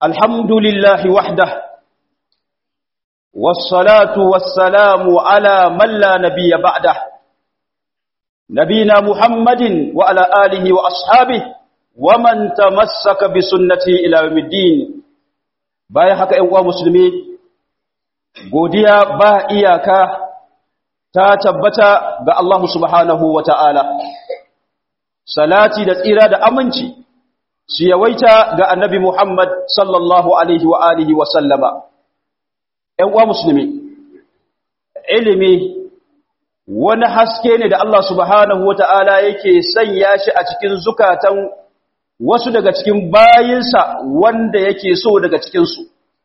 الحمد لله وحده والصلاة والسلام على من لا نبي بعده نبينا محمد وعلى آله وأصحابه ومن تمسك بسنته إلى يوم الدين bayan haka ‘yan uwa musulmi godiya ba iyaka ta tabbata ga Allah subhanahu wa ta'ala salati da tsira da aminci su yawaita ga annabi Muhammad sallallahu alaihi wa alihi wa sallama ‘yan uwa musulmi ilimi wani haske ne da Allah subhanahu wa ta'ala yake sanya shi a cikin zukatan wasu daga cikin bayinsa wanda yake so daga cikinsu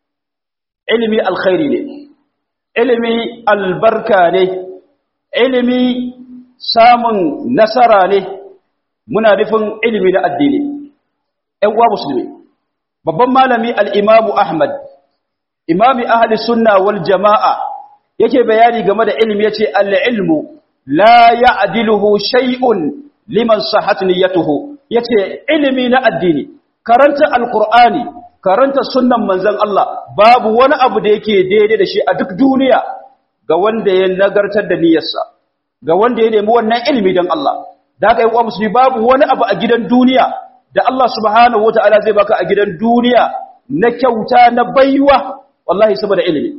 ilimi alkhairi ne ilimi albarka ne ilimi samun nasara ne muna nufin ilimi na addini ‘yan uwa musulmi babban malami al'imamu ahmad imami ahli sunna wal jama'a yake bayani game da ilimi ya ce al'ilmu la ya adiluhu shay'un liman sahat niyyatuhu yace ilimi na addini karanta alqur'ani karanta sunnan manzon Allah babu wani abu da yake daidai da shi a duk duniya ga wanda ya nagartar da niyyarsa ga wanda ya nemi wannan ilimi dan Allah da haka yi musulmi babu wani abu a gidan duniya da Allah subhanahu wataala zai baka a gidan duniya na kyauta na baiwa wallahi saboda ilimi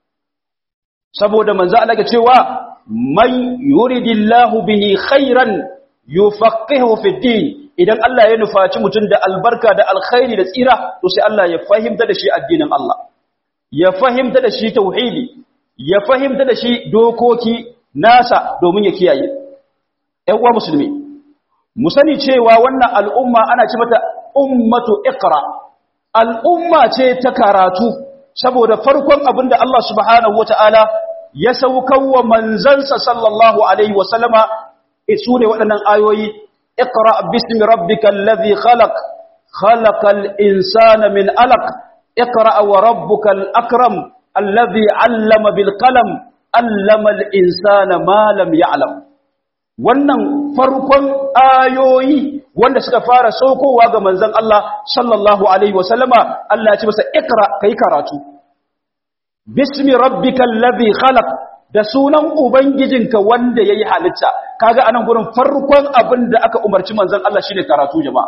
saboda manzo Allah ya cewa man yuridillahu bihi khairan yufaqihu fi din idan Allah ya nufaci mutum da albarka da alkhairi da tsira to sai Allah ya fahimta da shi addinin Allah ya fahimta da shi tauhidi ya fahimta da shi dokoki nasa domin ya kiyaye ɗan uwa musulmi mu sani cewa wannan al'umma ana ce mata ummatu iqra al'umma ce ta karatu saboda farkon abin da Allah subhanahu wataala ya saukawa manzansa sallallahu alaihi wasallama su ne waɗannan ayoyi اقرأ باسم ربك الذي خلق خلق الإنسان من ألق اقرأ وربك الأكرم الذي علم بالقلم علم الإنسان ما لم يعلم wannan farkon ayoyi wanda suka fara saukowa ga manzon Allah sallallahu alaihi wasallama Allah ya ce masa ikra kai karatu bismi rabbikal ladhi khalaq da sunan ubangijinka wanda yayi halitta kaga anan gurin farkon abin da aka umarci manzon Allah shine karatu jama'a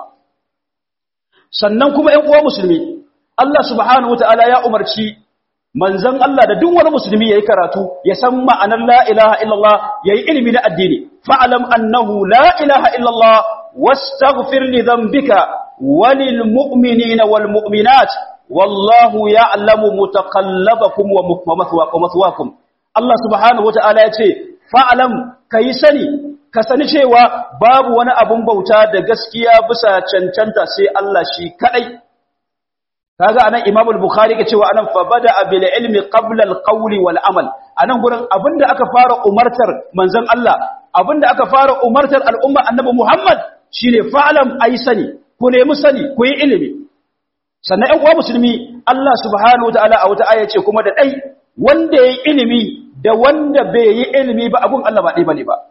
sannan kuma ƴan uwa musulmi Allah subhanahu wataala ya umarci manzon Allah da duk wani musulmi yayi karatu ya san ma'anar la ilaha illallah yayi ilimi na addini fa'alam annahu la ilaha illallah wastaghfir li dhanbika walil mu'minina wal mu'minat wallahu ya'lamu mutaqallabakum wa mathwaakum Allah subhanahu wata'ala ya ce fa'alam ka yi sani ka sani cewa babu wani abun bauta da gaskiya bisa cancanta sai Allah shi kadai kaga anan Imam al-Bukhari ke cewa anan fa bada bil ilmi qabla al-qawl wal amal anan gurin abinda aka fara umartar manzon Allah abinda aka fara umartar al'umma annabi Muhammad shine fa'alam ayi sani ku nemi sani ku yi ilimi sannan ɗan uwa musulmi Allah subhanahu wata'ala a wata aya ce kuma da dai wanda yayi ilimi da wanda bai yi ilimi ba abun Allah ba ɗaya bane ba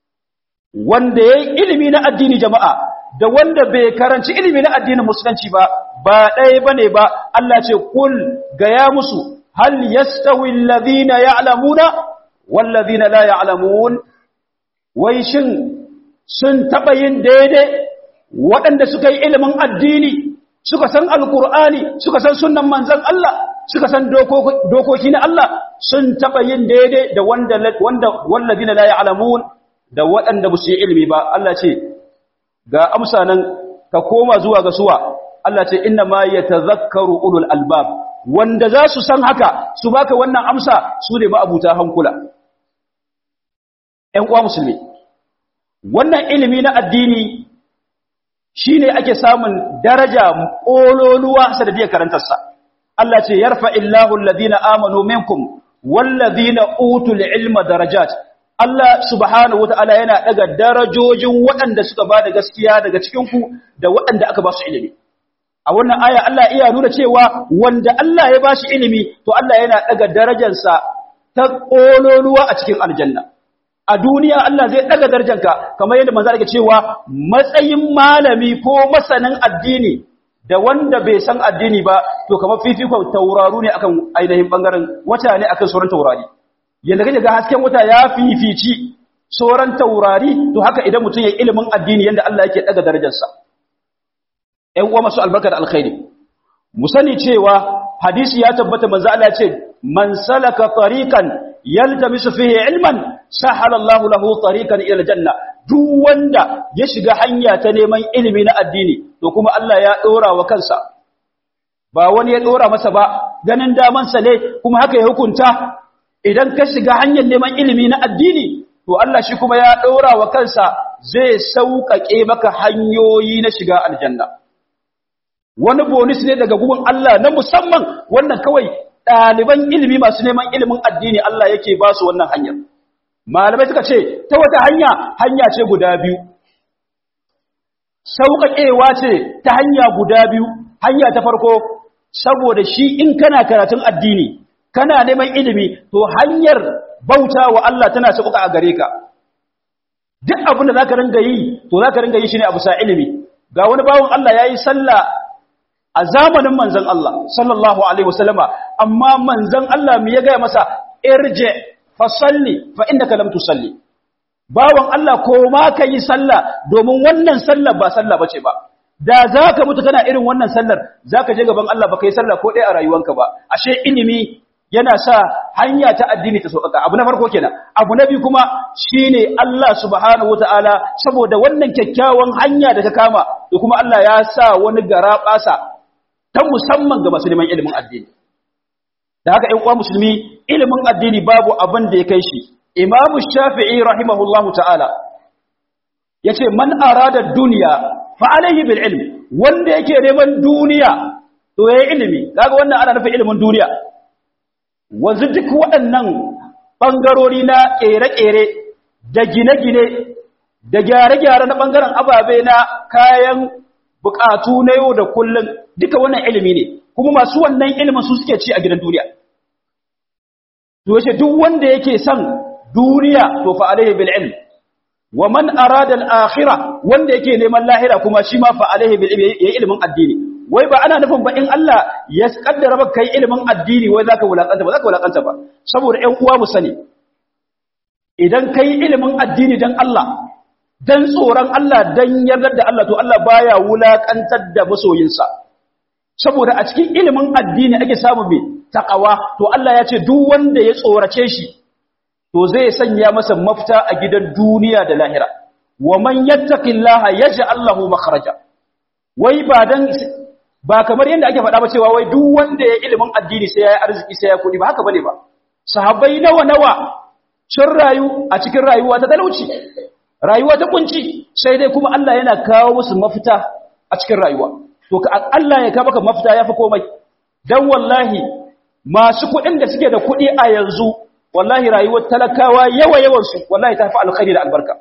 wanda yayi ilimi na addini jama'a da wanda bai karanci ilimi na addinin musulunci ba ba ɗaya bane ba Allah ce kul gaya musu hal yastawi alladhina ya'lamuna wal ladhina la ya'lamun wai shin sun taba yin daidai waɗanda suka yi ilimin addini suka san alqur'ani suka san sunnan manzon Allah suka san dokoki na Allah sun taɓa yin daidai da wanda walladina la ya'lamun da waɗanda ba su yi ilimi ba Allah ce ga amsa nan ka koma zuwa ga suwa Allah ce inna ma yatazakkaru ulul albab wanda za su san haka su baka wannan amsa su ne ma'abuta hankula ƴan uwa musulmi wannan ilimi na addini shine ake samun daraja ƙololuwa sanadiyar karantarsa Allah ce yarfa illahu alladhina amanu minkum walladhina utul ilma darajat Allah subhanahu wataala yana daga darajojin waɗanda suka bada gaskiya daga cikin ku da waɗanda aka ba su ilimi a wannan aya Allah iya nuna cewa wanda Allah ya bashi ilimi to Allah yana daga darajarsa ta kololuwa a cikin aljanna a duniya Allah zai daga darajarka kamar yadda manzo yake cewa matsayin malami ko masanin addini da wanda bai san addini ba to kamar fifikon tauraru ne akan ainihin bangaren wata ne akan sauran taurari yanda kake ga hasken wata ya fifici sauran taurari to haka idan mutum ya ilimin addini yanda Allah yake daga darajarsa ƴan uwa masu albarka da alkhairi mu sani cewa hadisi ya tabbata manzo Allah ya ce man salaka tariqan yaltamisu fihi ilman sahala Allahu lahu tariqan ila aljanna duk wanda ya shiga hanya ta neman ilimi na addini to kuma Allah ya dora wa kansa ba wani ya dora masa ba ganin daman sa ne kuma haka ya hukunta idan ka shiga hanyar neman ilimi na addini to Allah shi kuma ya dora wa kansa zai sauƙaƙe maka hanyoyi na shiga aljanna wani bonus ne daga gugun Allah na musamman wannan kawai ɗaliban ilimi masu neman ilimin addini Allah yake ba su wannan hanyar malamai suka ce ta wata hanya hanya ce guda biyu sauƙaƙewa ce ta hanya guda biyu hanya ta farko saboda shi in kana karatun addini kana neman ilimi to hanyar bauta wa Allah tana sauƙaƙa a gare ka duk abin da zaka ringa yi to zaka ringa yi shi ne a bisa ilimi ga wani bawon Allah yayi sallah a zamanin manzon Allah sallallahu alaihi wasallama amma manzon Allah me ya ga masa irje fa salli fa innaka lam tusalli bawon Allah ko ma kai sallah domin wannan sallar ba sallah bace ba da zaka mutu kana irin wannan sallar zaka je gaban Allah baka yi sallah ko dai a rayuwanka ba ashe ilimi yana sa hanya ta addini ta sauƙaƙa abu na farko kenan abu na biyu kuma shine Allah subhanahu wataala saboda wannan kyakkyawan hanya da ka kama da kuma Allah ya sa wani garaɓasa ta musamman ga masu neman ilimin addini da haka ƴan uwa musulmi ilimin addini babu abin da ya kai shi Imam Shafi'i rahimahullahu ta'ala yace man arada dunya fa alayhi bil ilm wanda yake neman duniya to yayi ilimi kaga wannan ana nufin ilimin duniya wanzu duk waɗannan ɓangarori na ƙere-ƙere da gine-gine da gyare-gyare na ɓangaren ababe na kayan buƙatu na yau da kullum duka wannan ilimi ne kuma masu wannan ilimin su suke ci a gidan duniya to yace duk wanda yake son duniya to fa alaihi bil ilm wa man arada al akhirah wanda yake neman lahira kuma shi ma fa alaihi bil ilm yayi ilimin addini wai ba ana nufin ba in Allah ya kaddara ba kai ilimin addini wai zaka wulakanta ba zaka wulakanta ba saboda ƴan uwa mu sani idan kai ilimin addini dan Allah dan tsoron Allah dan yardar da Allah to Allah baya wulakantar da masoyinsa saboda a cikin ilimin addini ake samu mai takawa to Allah ya ce duk wanda ya tsorace shi to zai sanya masa mafita a gidan duniya da lahira wa man yattaqillaha yaj'al lahu makhraja wai ba dan ba kamar yadda ake faɗa ba cewa wai duk wanda ya ilimin addini sai ya yi arziki sai ya kuɗi ba haka bane ba sahabbai nawa nawa sun rayu a cikin rayuwa ta talauci rayuwa ta kunci sai dai kuma Allah yana kawo musu mafita a cikin rayuwa to ka Allah ya kawo maka mafita yafi komai dan wallahi masu kuɗin da suke da kuɗi a yanzu wallahi rayuwar talakawa yawa yawan su wallahi ta fi alkhairi da albarka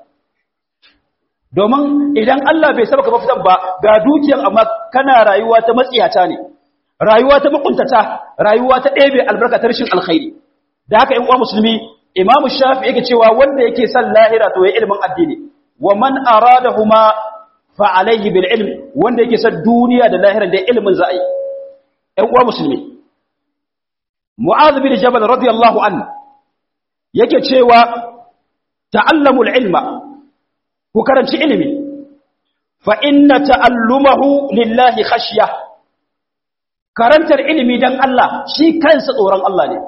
domin idan Allah bai saba ka mafitan ba ga dukiyan amma kana rayuwa ta matsiyata ne rayuwa ta makuntata rayuwa ta ɗebe albarka ta rashin alkhairi da haka in uwa musulmi imam shafi yake cewa wanda yake son lahira to ya ilimin addini wa man aradahuma fa alaihi bil ilm wanda yake son duniya da lahira da ilimin za a yi ɗan uwa musulmi mu'adh bin jabal radiyallahu anhu yake cewa ta'allamul ilma ku karanci ilimi fa inna ta'allumahu lillahi khashya karantar ilimi dan Allah shi kansa tsoron Allah ne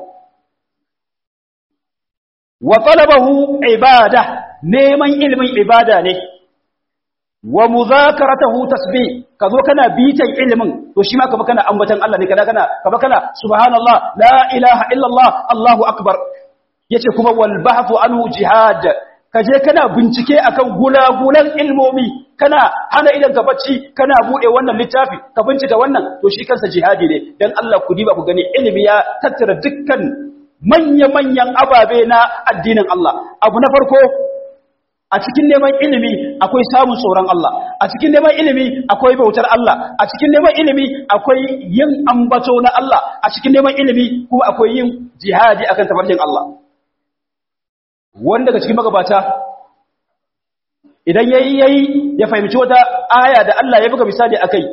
wa talabahu ibada neman ilimin ibada ne wa muzakaratahu tasbih kazo kana bitan ilimin to shi ma kaba kana ambatan Allah ne kana kana kaba kana subhanallah la ilaha illallah Allahu akbar yace kuma wal bahthu anhu jihad kaje kana bincike akan gulagulan ilmomi kana hana idan ka bacci kana bude wannan littafi ka bincika wannan to shi kansa jihadi ne dan Allah ku diba ku gani ilimi ya tattara dukkan manya-manyan ababe na addinin Allah abu na farko a cikin neman ilimi akwai samun tsoron Allah a cikin neman ilimi akwai bautar Allah a cikin neman ilimi akwai yin ambato na Allah a cikin neman ilimi kuma akwai yin jihadi akan tafarkin Allah wanda daga cikin magabata idan yayi yayi ya fahimci wata aya da Allah ya buga misali akai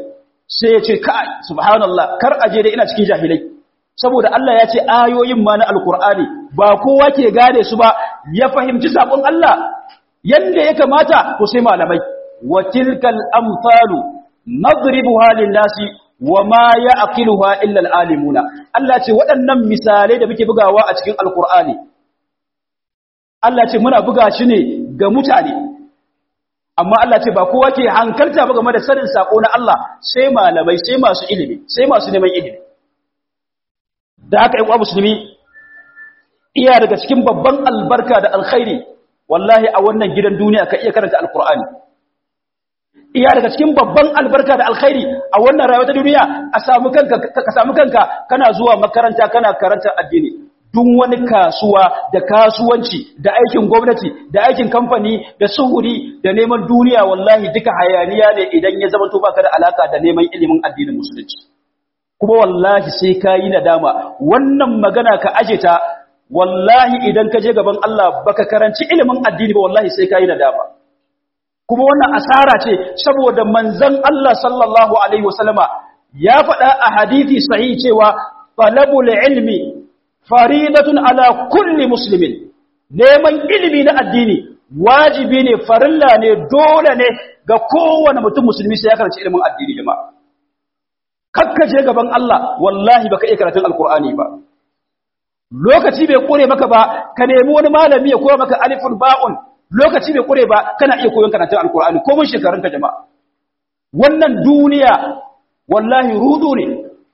sai ya ce kai subhanallah kar aje da ina cikin jahilai saboda Allah ya ce ayoyin ma na alkur'ani ba kowa ke gane su ba ya fahimci sakon Allah yanda ya kamata to sai malamai wa tilkal amsalu nadribuha lin-nasi wa ma ya'qiluha illa al-alimuna Allah ce waɗannan misalai da muke bugawa a cikin alkur'ani Allah ce muna buga shi ne ga mutane amma Allah ce ba kowa ke hankalta ba game da sanin sako na Allah sai malamai sai masu ilimi sai masu neman ilimi da haka ƴan musulmi iya daga cikin babban albarka da alkhairi wallahi a wannan gidan duniya ka iya karanta alkur'ani iya daga cikin babban albarka da alkhairi a wannan rayuwa ta duniya a samu kanka ka samu kanka kana zuwa makaranta kana karanta addini duk wani kasuwa da kasuwanci da aikin gwamnati da aikin kamfani da suhuri da neman duniya wallahi duka hayaniya ne idan ya zama to baka da alaka da neman ilimin addinin musulunci kuma wallahi sai ka yi nadama wannan magana ka aje ta wallahi idan ka je gaban Allah baka karanci ilimin addini ba wallahi sai ka yi nadama kuma wannan asara ce saboda manzon Allah sallallahu alaihi wasallama ya faɗa a hadisi sahihi cewa talabul ilmi faridatun ala kulli muslimin neman ilimi na addini wajibi ne farilla ne dole ne ga kowane mutum musulmi sai ya karanci ilimin addini jama'a kakkaje gaban Allah wallahi baka iya karatun alkur'ani ba lokaci bai kure maka ba ka nemi wani malami ya koya maka alifun ba'un lokaci bai kure ba kana iya koyon karatun alkur'ani ko mun shekarun ka jama'a wannan duniya wallahi rudu ne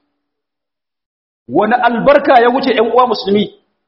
wani albarka ya wuce ƴan uwa musulmi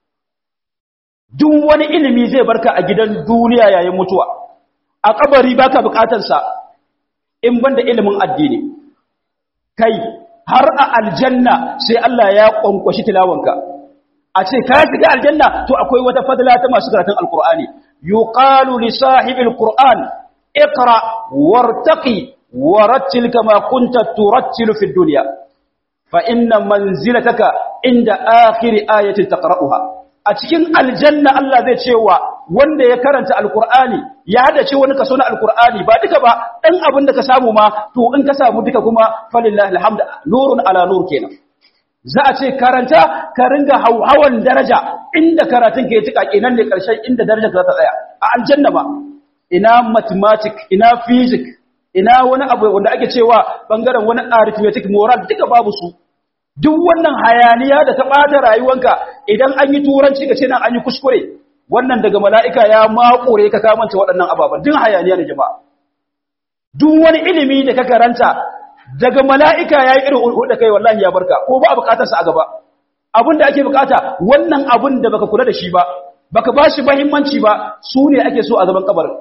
duk wani ilimi zai barka a gidan duniya yayin mutuwa a kabari baka bukatar sa in banda ilimin addini kai har a aljanna sai Allah ya kwankwashi tilawanka a ce ka shiga aljanna to akwai wata fadla ta masu karatun alqur'ani yuqalu li sahibil qur'an iqra wartaqi warattil kama kunta turattilu fid dunya fa inna manzilataka inda akhir ayatin taqra'uha a cikin aljanna Allah zai cewa wanda ya karanta alqur'ani ya hadace wani kaso na alqur'ani ba duka ba dan abin da ka samu ma to in ka samu duka kuma falillahi alhamd nurun ala nur kenan za a ce karanta ka ringa hauhawan daraja inda karatun ka ya tuka kenan ne karshen inda darajar ka za ta tsaya a aljanna ba ina mathematics ina physics ina wani abu wanda ake cewa bangaren wani arithmetic moral duka babu su duk wannan hayaniya da ta bata rayuwanka idan an yi turanci ka ce nan an yi kuskure wannan daga mala'ika ya makure ka kamanta waɗannan ababen duk hayaniya ne jama'a duk wani ilimi da ka karanta daga mala'ika ya yi irin hulɗa kai wallahi ya barka ko ba a bukatarsa a gaba abin da ake bukata wannan abin da baka kula da shi ba baka ba shi mahimmanci ba su ne ake so a gaban kabarin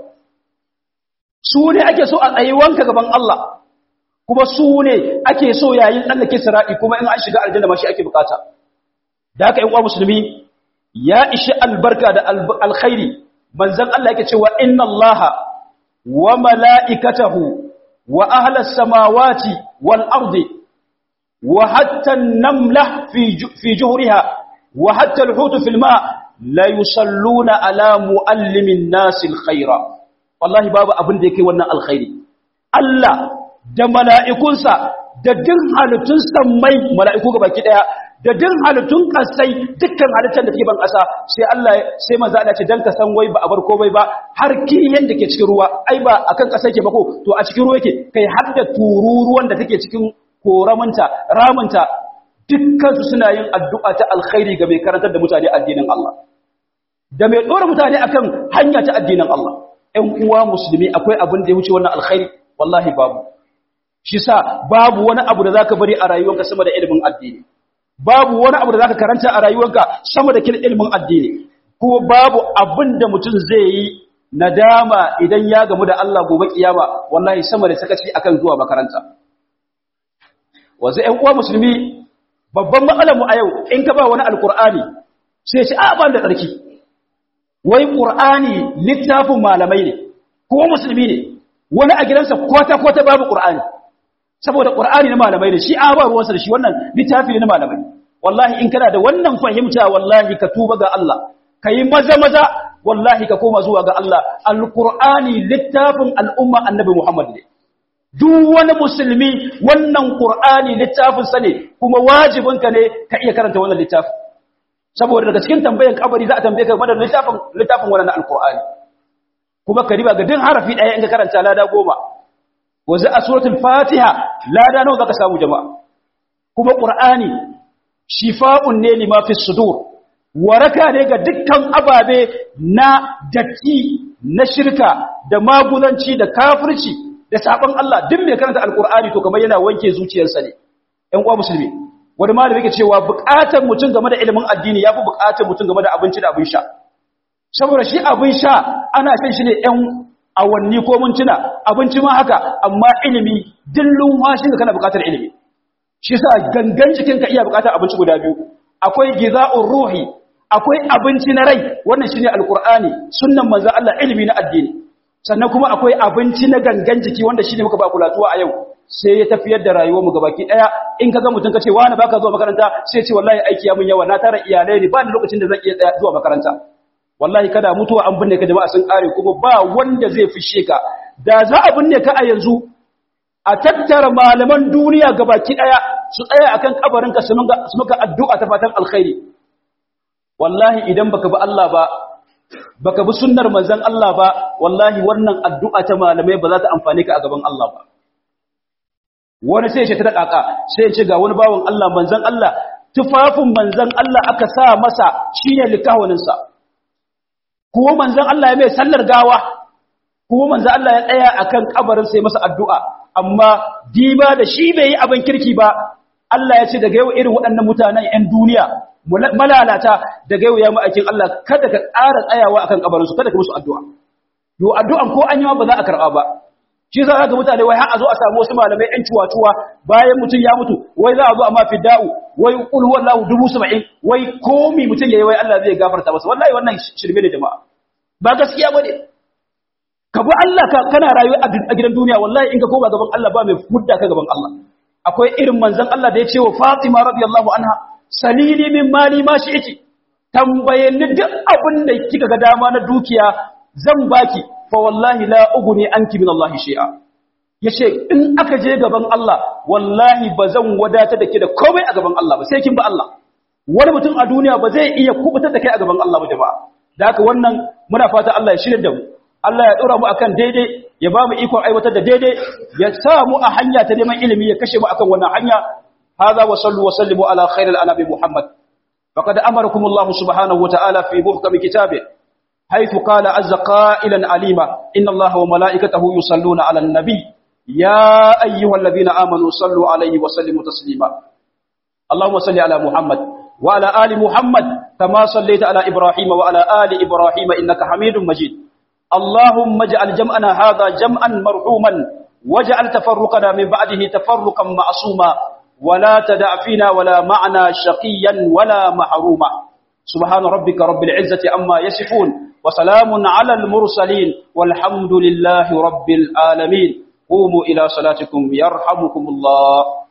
su ne ake so a tsayuwanka gaban Allah kuma su ne ake so yayin tsallake sira'i kuma in an shiga aljanna ma shi ake bukata da haka ‘yan uwa musulmi ya ishi albarka da alkhairi manzan Allah yake cewa inna Allah wa mala'ikatahu wa ahlas samawati wal ardi wa hatta namla fi juhriha wa hatta alhutu fil ma la yusalluna ala muallimin nasil khaira wallahi babu abin da yake wannan alkhairi Allah da mala'ikunsa da din halittun sammai mala'iku ga baki daya da din halittun kasai dukkan halittar da take ban ƙasa sai Allah sai manzo Allah ce dan ka san wai ba a bar komai ba har kiyan da ke cikin ruwa ai ba akan ƙasa yake ba ko to a cikin ruwa yake kai har da tururuwan da take cikin koramanta ramanta dukkan su suna yin addu'a ta alkhairi ga mai karantar da mutane addinin Allah da mai dora mutane akan hanya ta addinin Allah ‘yan uwa musulmi akwai abin da ya wuce wannan alkhairi wallahi babu shi sa babu wani abu da za ka bari a rayuwanka sama da ilimin addini babu wani abu da za ka karanta a rayuwanka sama da kin ilimin addini kuma babu abin da mutum zai yi nadama idan ya gamu da Allah gobe kiyama wallahi sama da sakaci akan zuwa makaranta wanzu ‘yan uwa musulmi babban matsalar mu a yau in ka ba wani alkur'ani sai ce a ban da tsarki wai ƙur'ani littafin malamai ne ko musulmi ne wani a gidansa kwata-kwata babu ƙur'ani saboda ƙur'ani na malamai ne shi a ba ruwansa da shi wannan littafi ne na malamai wallahi in kana da wannan fahimta wallahi ka tuba ga Allah ka yi maza-maza wallahi ka koma zuwa ga Allah alƙur'ani littafin al'umma annabi Muhammad ne duk wani musulmi wannan qur'ani littafin sa ne kuma wajibinka ne ka iya karanta wannan littafin saboda daga cikin tambayan kabari za a tambaye ka madar littafin littafin wannan alqur'ani kuma ka riba ga din harafi daya in ka karanta lada goma wanzu a suratul fatiha lada nawa zaka samu jama'a kuma qur'ani shifa'un ne lima fi sudur waraka ne ga dukkan ababe na datti na shirka da maguzanci da kafirci da sabon Allah duk mai karanta alqur'ani to kamar yana wanke zuciyarsa ne ɗan uwa musulmi wani malami yake cewa buƙatar mutum game da ilimin addini yafi buƙatar mutum game da abinci da abin sha saboda shi abin sha ana shan shi ne ɗan awanni ko mintuna abinci ma haka amma ilimi dillun washin da kana buƙatar ilimi shi sa gangan jikinka iya buƙatar abinci guda biyu akwai giza'ur ruhi akwai abinci na rai wannan shine alqur'ani sunnan manzo Allah ilimi na addini sannan kuma akwai abinci na gangan jiki wanda shine muka ba kulatuwa a yau sai ya tafiyar da rayuwar mu gabaki daya in kaga mutun kace wani baka zuwa makaranta sai ce wallahi aiki ya mun yawa na tara iyalai ne ba ni lokacin da zan iya tsaya zuwa makaranta wallahi kada mutuwa an binne ka jama'a sun kare kuma ba wanda zai fishe ka da za a binne ka a yanzu a tattara malaman duniya gabaki daya su tsaya akan kabarinka su maka addu'a ta fatan alkhairi wallahi idan baka bi Allah ba baka bi sunnar manzon Allah ba wallahi wannan addu'a ta malamai ba za ta amfane ka a gaban Allah ba wani sai ya ce ta kaka sai ya ce ga wani bawon Allah manzon Allah tufafin manzon Allah aka sa masa shine likawanin sa ko manzon Allah ya mai sallar gawa ko manzon Allah ya tsaya akan kabarin sai masa addu'a amma diba da shi bai yi abin kirki ba Allah ya ce daga yau irin waɗannan mutanen 'yan duniya malalata daga yau ya ma'aikin Allah kada ka ƙara tsayawa akan kabarinsu kada ka musu addu'a yo addu'an ko an yi ba za a karɓa ba shi za ga mutane wai har a zo a samu wasu malamai 'yan cuwa-cuwa bayan mutum ya mutu wai za a zo a mafi da'u wai ƙul wallahu dubu saba'in wai komi mutum ya yi wai Allah zai gafarta masa wallahi wannan shirme ne jama'a ba gaskiya ba ne ka bi Allah kana rayuwa a gidan duniya wallahi in ka koma gaban Allah ba mai fudda ka gaban Allah akwai irin manzon Allah da ya ce wa Fatima radiyallahu anha salili min mali ma shi'ti tambaye ni duk abin da kika ga dama na dukiya zan baki fa wallahi la uguni anki min Allah shay'a yace in aka je gaban Allah wallahi bazan wadata da ke da komai a gaban Allah ba sai kin ba Allah wani mutum a duniya ba zai iya kubutar da kai a gaban Allah ba jama'a da haka wannan muna fata Allah ya shirya da mu Allah ya dora mu akan daidai ya ba mu ikon aiwatar da daidai ya sa mu a hanya ta neman ilimi ya kashe mu akan wannan hanya hadha wa sallu wa sallimu ala khairil anabi muhammad faqad amarakum Allah subhanahu wa ta'ala fi muhkam kitabih haythu qala azza qailan alima inna Allah wa malaikatahu yusalluna ala an-nabi ya ayyuhalladhina amanu sallu alayhi wa sallimu taslima اللهم صل على محمد وعلى آل محمد كما صليت على إبراهيم وعلى آل إبراهيم إنك حميد مجيد اللهم اجعل جمعنا هذا جمعا مرحوما واجعل تفرقنا من بعده تفرقا معصوما ولا تدع فينا ولا معنا شقيا ولا محروما سبحان ربك رب العزة أما يصفون وسلام على المرسلين والحمد لله رب العالمين قوموا إلى صلاتكم يرحمكم الله